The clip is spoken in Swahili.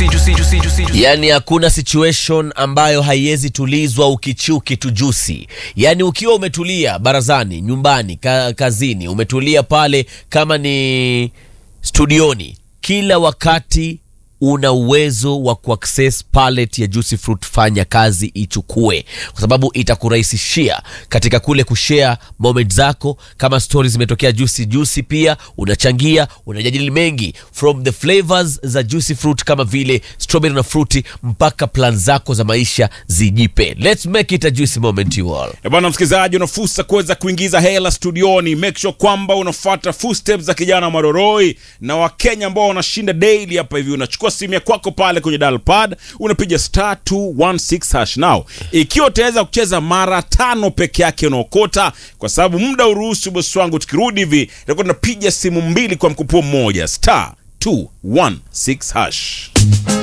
juicy, juicy, juicy, juicy, juicy. Yaani hakuna situation ambayo haiwezi tulizwa ukichiu kitu jusi. Yaani ukiwa umetulia barazani, nyumbani, ka, kazini, umetulia pale kama ni studioni, kila wakati una uwezo wa kuaccess palette ya juicy fruit. Fanya kazi ichukue, kwa sababu itakurahisishia katika kule kushare moment zako. Kama stories zimetokea juicy juicy, pia unachangia, unajadili mengi from the flavors za juicy fruit kama vile strawberry na fruity mpaka plan zako za maisha zijipe. Let's make it a juicy moment you all. Eh, Bwana msikilizaji, una fursa kuweza kuingiza hela studioni. Make sure kwamba unafuata footsteps za kijana Maroroi na Wakenya ambao wanashinda daily hapa hivi. Unachukua simu ya kwako pale kwenye dial pad, unapiga star 216 hash. Now ikiwa utaweza kucheza mara tano peke yake unaokota, kwa sababu muda uruhusu, bosi wangu. Tukirudi hivi itakuwa tunapiga simu mbili kwa mkupuo mmoja, star 216 hash.